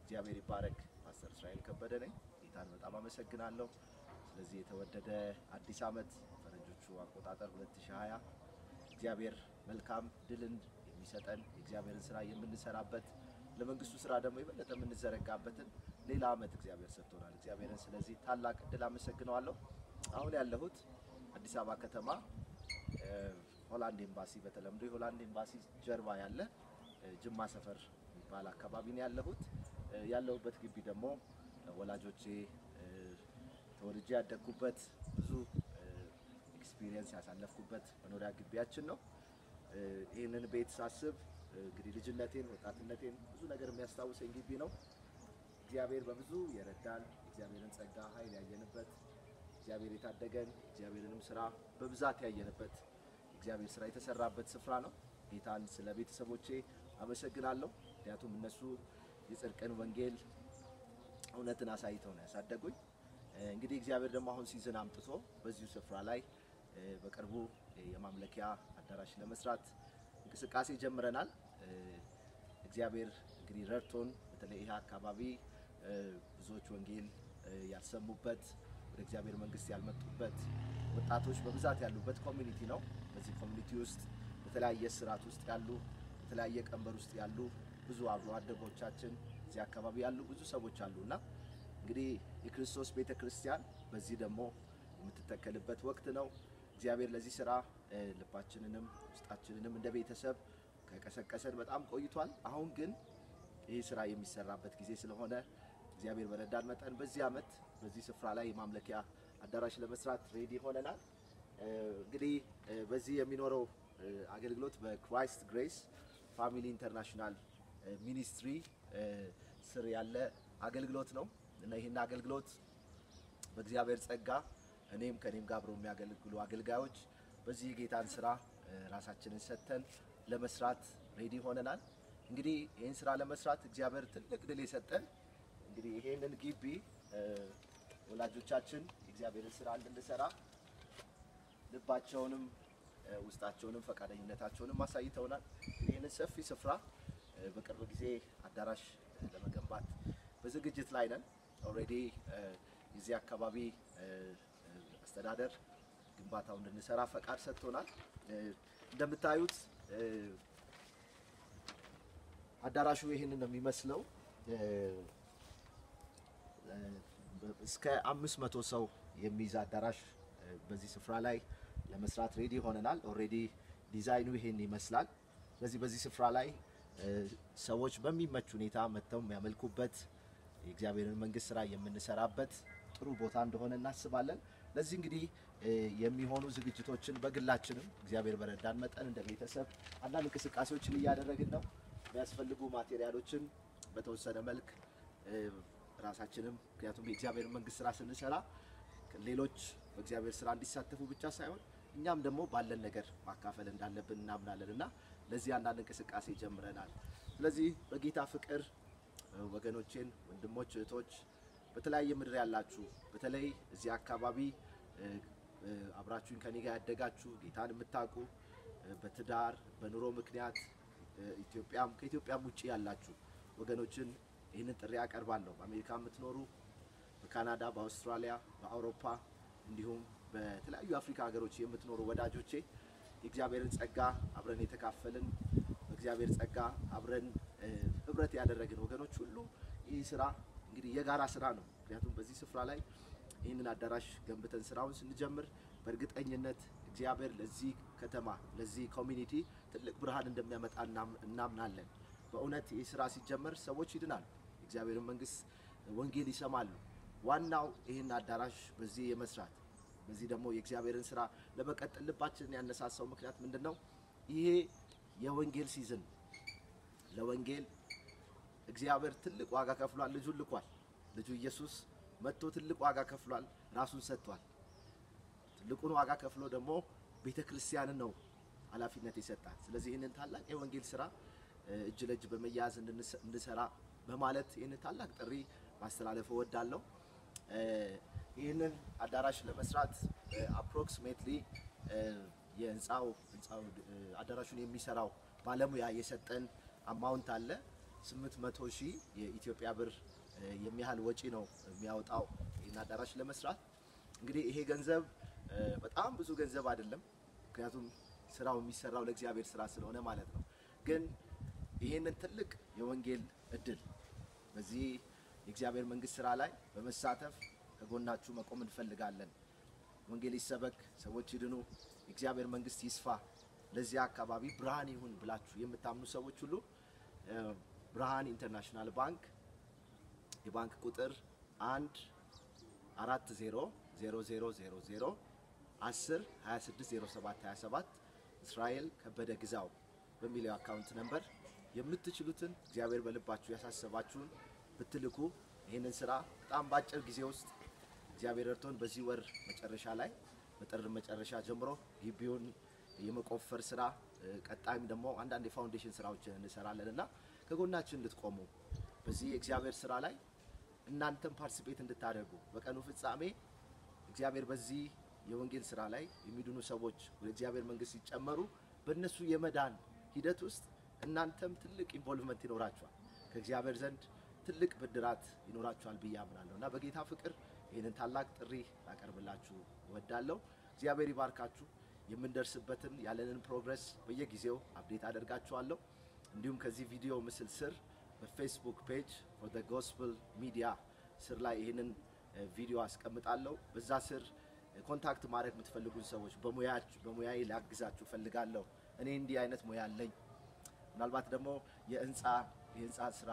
እግዚአብሔር ይባረክ። ፓስተር እስራኤል ከበደ ነኝ። ጌታን በጣም አመሰግናለሁ። ስለዚህ የተወደደ አዲስ ዓመት ፈረንጆቹ አቆጣጠር 2020 እግዚአብሔር መልካም ድልን የሚሰጠን የእግዚአብሔርን ስራ የምንሰራበት ለመንግስቱ ስራ ደግሞ የበለጠ የምንዘረጋበትን ሌላ ዓመት እግዚአብሔር ሰጥቶናል። እግዚአብሔርን ስለዚህ ታላቅ እድል አመሰግነዋለሁ። አሁን ያለሁት አዲስ አበባ ከተማ እ፣ ሆላንድ ኤምባሲ በተለምዶ የሆላንድ ኤምባሲ ጀርባ ያለ እ፣ ጅማ ሰፈር የሚባል አካባቢ ነው ያለሁት። እ፣ ያለሁበት ግቢ ደግሞ እ፣ ወላጆቼ እ፣ ተወልጄ ያደግኩበት ብዙ ኤክስፒሪየንስ ያሳለፍኩበት መኖሪያ ግቢያችን ነው። እ፣ ይህንን ቤት ሳስብ እ፣ እንግዲህ ልጅነቴን፣ ወጣትነቴን ብዙ ነገር የሚያስታውሰኝ ግቢ ነው። እግዚአብሔር በብዙ የረዳን እግዚአብሔርን ጸጋ ኃይል ያየንበት እግዚአብሔር የታደገን እግዚአብሔርንም ስራ በብዛት ያየንበት እግዚአብሔር ስራ የተሰራበት ስፍራ ነው። ጌታን ስለ ቤተሰቦቼ አመሰግናለሁ። ምክንያቱም እነሱ የጽድቅን ወንጌል እውነትን አሳይተው ነው ያሳደጉኝ። እ፣ እንግዲህ እግዚአብሔር ደግሞ አሁን ሲዝን አምጥቶ በዚሁ ስፍራ ላይ እ፣ በቅርቡ የማምለኪያ አዳራሽ ለመስራት እንቅስቃሴ ጀምረናል። እ፣ እግዚአብሔር እንግዲህ ረድቶን በተለይ ይህ አካባቢ እ፣ ብዙዎች ወንጌል እ፣ ያልሰሙበት ወደ እግዚአብሔር መንግስት ያልመጡበት ወጣቶች በብዛት ያሉበት ኮሚኒቲ ነው። በዚህ ኮሚኒቲ ውስጥ በተለያየ ስርዓት ውስጥ ያሉ በተለያየ ቀንበር ውስጥ ያሉ ብዙ አብሮ አደጎቻችን እዚህ አካባቢ ያሉ ብዙ ሰዎች አሉ እና እንግዲህ የክርስቶስ ቤተ ክርስቲያን በዚህ ደግሞ የምትተከልበት ወቅት ነው። እግዚአብሔር ለዚህ ስራ እ፣ ልባችንንም ውስጣችንንም እንደ ቤተሰብ ከቀሰቀሰን በጣም ቆይቷል። አሁን ግን ይህ ስራ የሚሰራበት ጊዜ ስለሆነ እግዚአብሔር በረዳን መጠን በዚህ ዓመት በዚህ ስፍራ ላይ የማምለኪያ አዳራሽ ለመስራት ሬዲ ሆነናል። እ፣ እንግዲህ እ፣ በዚህ የሚኖረው እ፣ አገልግሎት በክራይስት ግሬስ ፋሚሊ ኢንተርናሽናል እ፣ ሚኒስትሪ እ፣ ስር ያለ አገልግሎት ነው እና ይህን አገልግሎት በእግዚአብሔር ጸጋ እኔም ከኔም ጋር አብረው የሚያገለግሉ አገልጋዮች በዚህ የጌታን ስራ እ፣ ራሳችንን ሰጥተን ለመስራት ሬዲ ሆነናል። እንግዲህ ይህን ስራ ለመስራት እግዚአብሔር ትልቅ ድል የሰጠን እንግዲህ ይሄንን ግቢ እ፣ ወላጆቻችን የእግዚአብሔርን ስራ እንድንሰራ ልባቸውንም እ፣ ውስጣቸውንም ፈቃደኝነታቸውንም አሳይተውናል። ይህንን ሰፊ ስፍራ እ፣ በቅርብ ጊዜ አዳራሽ እ፣ ለመገንባት በዝግጅት ላይ ነን። ኦልሬዲ የዚህ አካባቢ እ፣ እ፣ አስተዳደር ግንባታው እንድንሰራ ፈቃድ ሰጥቶናል። እ፣ እንደምታዩት እ፣ አዳራሹ ይህንን ነው የሚመስለው። እ፣ እ፣ እስከ አምስት መቶ ሰው የሚይዝ አዳራሽ እ፣ በዚህ ስፍራ ላይ ለመስራት ሬዲ ሆነናል። ኦልሬዲ ዲዛይኑ ይሄን ይመስላል። ስለዚህ በዚህ ስፍራ ላይ እ፣ ሰዎች በሚመች ሁኔታ መጥተው የሚያመልኩበት የእግዚአብሔርን መንግስት ስራ የምንሰራበት ጥሩ ቦታ እንደሆነ እናስባለን። ለዚህ እንግዲህ እ፣ የሚሆኑ ዝግጅቶችን በግላችንም እግዚአብሔር በረዳን መጠን እንደ ቤተሰብ አንዳንድ እንቅስቃሴዎችን እያደረግን ነው። የሚያስፈልጉ ማቴሪያሎችን በተወሰነ መልክ እ፣ ራሳችንም ምክንያቱም የእግዚአብሔር መንግስት ስራ ስንሰራ ሌሎች በእግዚአብሔር ስራ እንዲሳተፉ ብቻ ሳይሆን እኛም ደግሞ ባለን ነገር ማካፈል እንዳለብን እናምናለን እና ለዚህ አንዳንድ እንቅስቃሴ ጀምረናል። ስለዚህ በጌታ ፍቅር እ፣ ወገኖቼን፣ ወንድሞች፣ እህቶች በተለያየ ምድር ያላችሁ በተለይ እዚህ አካባቢ እ፣ እ፣ አብራችሁኝ ከኔ ጋር ያደጋችሁ ጌታን የምታውቁ እ፣ በትዳር በኑሮ ምክንያት እ፣ ኢትዮጵያም ከኢትዮጵያም ውጭ ያላችሁ ወገኖችን ይህንን ጥሪ ያቀርባለሁ። በአሜሪካ የምትኖሩ በካናዳ፣ በአውስትራሊያ፣ በአውሮፓ እንዲሁም በተለያዩ የአፍሪካ ሀገሮች የምትኖሩ ወዳጆቼ የእግዚአብሔርን ጸጋ አብረን የተካፈልን በእግዚአብሔር ጸጋ አብረን እ፣ ህብረት ያደረግን ወገኖች ሁሉ ይህ ስራ እንግዲህ የጋራ ስራ ነው። ምክንያቱም በዚህ ስፍራ ላይ ይህንን አዳራሽ ገንብተን ስራውን ስንጀምር በእርግጠኝነት እግዚአብሔር ለዚህ ከተማ ለዚህ ኮሚኒቲ ትልቅ ብርሃን እንደሚያመጣ እናም- እናምናለን። በእውነት ይህ ስራ ሲጀመር ሰዎች ይድናሉ፣ የእግዚአብሔርን መንግስት ወንጌል ይሰማሉ። ዋናው ይህን አዳራሽ በዚህ የመስራት በዚህ ደግሞ የእግዚአብሔርን ስራ ለመቀጠል ልባችንን ያነሳሳው ምክንያት ምንድን ነው? ይሄ የወንጌል ሲዝን ነው። ለወንጌል እግዚአብሔር ትልቅ ዋጋ ከፍሏል። ልጁን ልኳል። ልጁ ኢየሱስ መጥቶ ትልቅ ዋጋ ከፍሏል። ራሱን ሰጥቷል። ትልቁን ዋጋ ከፍሎ ደግሞ ቤተ ክርስቲያንን ነው ኃላፊነት ይሰጣል። ስለዚህ ይህንን ታላቅ የወንጌል ስራ እ፣ እጅ ለእጅ በመያያዝ እንድንሰ- እንድሰራ በማለት ይህንን ታላቅ ጥሪ ማስተላለፍ እወዳለሁ። እ፣ ይህንን አዳራሽ ለመስራት አፕሮክሲሜትሊ የህንፃው ህንፃው እ፣ አዳራሹን የሚሰራው ባለሙያ የሰጠን አማውንት አለ። 800 ሺህ የኢትዮጵያ ብር የሚያህል ወጪ ነው የሚያወጣው ይህን አዳራሽ ለመስራት። እንግዲህ ይሄ ገንዘብ በጣም ብዙ ገንዘብ አይደለም፣ ምክንያቱም ስራው የሚሰራው ለእግዚአብሔር ስራ ስለሆነ ማለት ነው። ግን ይህንን ትልቅ የወንጌል እድል በዚህ የእግዚአብሔር መንግስት ስራ ላይ በመሳተፍ ከጎናችሁ መቆም እንፈልጋለን። ወንጌል ይሰበክ፣ ሰዎች ይድኑ፣ የእግዚአብሔር መንግስት ይስፋ፣ ለዚያ አካባቢ ብርሃን ይሁን ብላችሁ የምታምኑ ሰዎች ሁሉ ብርሃን ኢንተርናሽናል ባንክ የባንክ ቁጥር አንድ አራት ዜሮ ዜሮ ዜሮ ዜሮ ዜሮ አስር ሀያ ስድስት ዜሮ ሰባት ሀያ ሰባት እስራኤል ከበደ ግዛው በሚለው አካውንት ነምበር የምትችሉትን እግዚአብሔር በልባችሁ ያሳሰባችሁን ብትልኩ ይህንን ስራ በጣም በአጭር ጊዜ ውስጥ እግዚአብሔር እርቶን በዚህ ወር መጨረሻ ላይ በጥር መጨረሻ ጀምሮ ግቢውን የመቆፈር ስራ ቀጣይም ደግሞ አንዳንድ የፋውንዴሽን ስራዎችን እንሰራለን እና ከጎናችን እንድትቆሙ በዚህ የእግዚአብሔር ስራ ላይ እናንተም ፓርቲሲፔት እንድታደርጉ በቀኑ ፍጻሜ እግዚአብሔር በዚህ የወንጌል ስራ ላይ የሚድኑ ሰዎች ወደ እግዚአብሔር መንግስት ሲጨመሩ በእነሱ የመዳን ሂደት ውስጥ እናንተም ትልቅ ኢንቮልቭመንት ይኖራችኋል። ከእግዚአብሔር ዘንድ ትልቅ ብድራት ይኖራችኋል ብዬ አምናለሁ እና በጌታ ፍቅር ይህንን ታላቅ ጥሪ ላቀርብላችሁ እወዳለሁ። እግዚአብሔር ይባርካችሁ። የምንደርስበትን ያለንን ፕሮግረስ በየጊዜው አፕዴት አደርጋችኋለሁ። እንዲሁም ከዚህ ቪዲዮ ምስል ስር በፌስቡክ ፔጅ ፎር ዘ ጎስፕል ሚዲያ ስር ላይ ይህንን ቪዲዮ አስቀምጣለሁ። በዛ ስር ኮንታክት ማድረግ የምትፈልጉን ሰዎች በሙያዬ ላግዛችሁ ፈልጋለሁ። እኔ እንዲህ አይነት ሙያ አለኝ። ምናልባት ደግሞ የህንፃ የህንፃ ስራ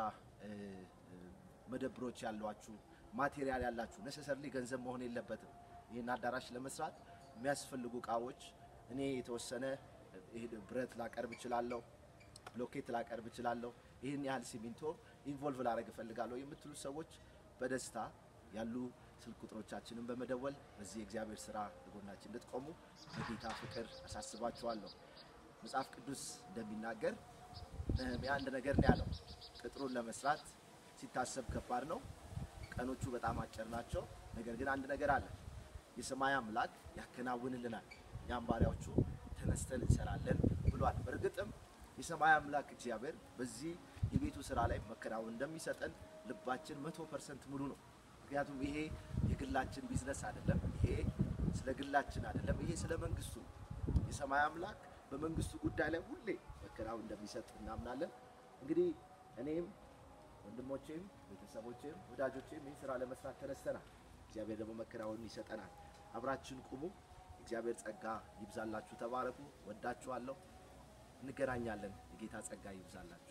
መደብሮች ያሏችሁ ማቴሪያል ያላችሁ ነሰሰርሊ ገንዘብ መሆን የለበትም። ይህን አዳራሽ ለመስራት የሚያስፈልጉ እቃዎች እኔ የተወሰነ ብረት ላቀርብ እችላለሁ፣ ብሎኬት ላቀርብ እችላለሁ፣ ይህን ያህል ሲሚንቶ ኢንቮልቭ ላደረግ እፈልጋለሁ የምትሉ ሰዎች በደስታ ያሉ ስልክ ቁጥሮቻችንን በመደወል በዚህ የእግዚአብሔር ስራ ጎናችን እንድትቆሙ በጌታ ፍቅር አሳስባችኋለሁ። መጽሐፍ ቅዱስ እንደሚናገር ነህምያ አንድ ነገር ነው ያለው። ቅጥሩን ለመስራት ሲታሰብ ከባድ ነው፣ ቀኖቹ በጣም አጭር ናቸው። ነገር ግን አንድ ነገር አለ፣ የሰማይ አምላክ ያከናውንልናል፣ እኛም ባሪያዎቹ ተነስተን እንሰራለን ብሏል። በእርግጥም የሰማይ አምላክ እግዚአብሔር በዚህ የቤቱ ስራ ላይ መከናወን እንደሚሰጠን ልባችን መቶ ፐርሰንት ሙሉ ነው። ምክንያቱም ይሄ የግላችን ቢዝነስ አይደለም። ይሄ ስለ ግላችን አይደለም። ይሄ ስለ መንግስቱ የሰማይ አምላክ በመንግስቱ ጉዳይ ላይ ሁሌ መከናወን እንደሚሰጥ እናምናለን። እንግዲህ እኔም ወንድሞቼም ቤተሰቦቼም ወዳጆቼም ይህን ስራ ለመስራት ተነስተናል። እግዚአብሔር ደግሞ መከናወን ይሰጠናል። አብራችን ቁሙ። እግዚአብሔር ጸጋ ይብዛላችሁ። ተባረኩ። ወዳችኋለሁ። እንገናኛለን። የጌታ ጸጋ ይብዛላችሁ።